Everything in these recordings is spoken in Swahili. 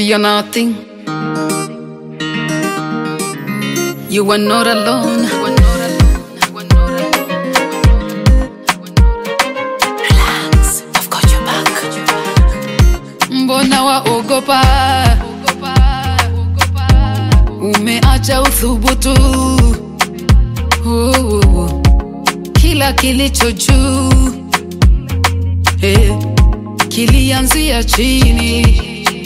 you're nothing. You are not alone. Relax, I've got your back. Mbona waogopa? Umeacha uthubutu. Oh, kila kilicho juu eh, kilianzia chini.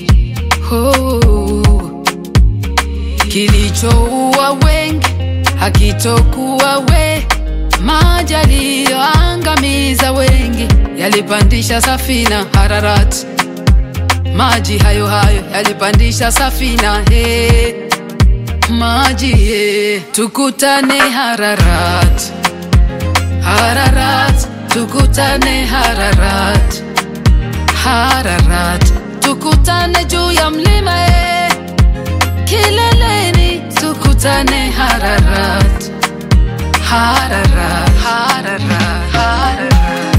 Oh, kilichoua wengi hakitokuwa we, maji yaliyoangamiza wengi yalipandisha safina Hararati maji hayo hayo yalipandisha safina he maji he tukutane Hararat Hararat tukutane Hararat Hararat tukutane juu ya mlima he kileleni tukutane Hararat Hararat Hararat Hararat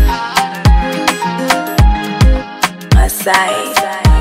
Masai.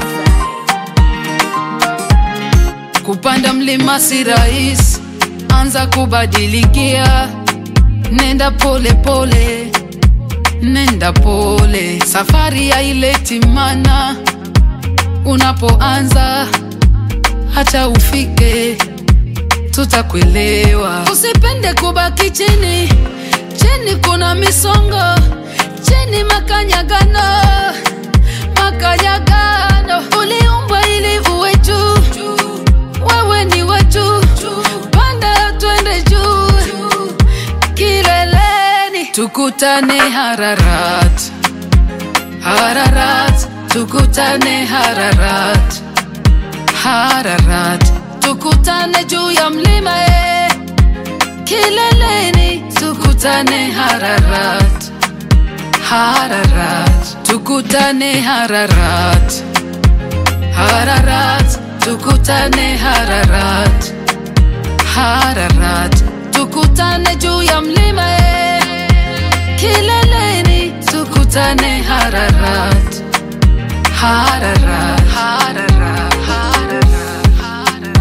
Kupanda mlima si rahisi, anza kubadilikia, nenda pole pole, nenda pole, safari haileti mana. Unapoanza hata ufike, tutakuelewa. Usipende kubaki chini, chini kuna misongo, chini makanyagano, makanyagano. Uliumbwa ili uwe juu, wewe ni wa juu, panda twende juu, kileleni tukutane Hararat, Hararat, tukutane Hararat, Hararat, tukutane juu ya mlima eh. Kileleni tukutane Hararat, Hararat, tukutane Hararat, Hararat, tukutane Hararat, Hararat, tukutane juu ya mlima eh. Kileleni tukutane Hararat, Hararat, Hararat, Hararat, Hararat.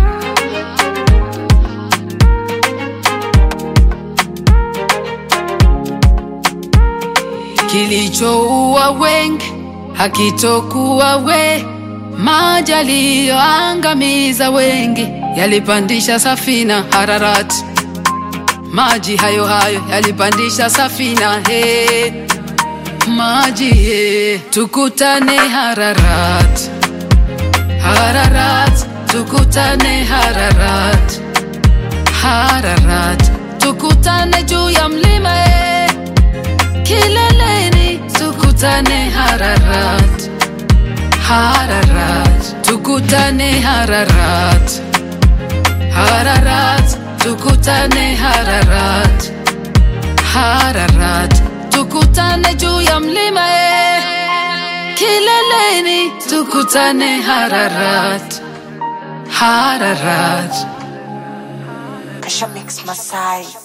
kilichoua wengi hakitokuwa we, maji yaliyoangamiza wengi yalipandisha safina Hararati, maji hayo hayo yalipandisha safina he, maji he, tukutane Hararat, Hararat, tukutane Hararat, Hararat, tukutane juu ya mlima he, kileleni tukutane Hararat, Hararat, tukutane Hararat, Hararat, tukutane Hararat, Hararat, tukutane juu ya mlima eh. Kileleni tukutane Hararat, Hararat. Kasha Mix Masai.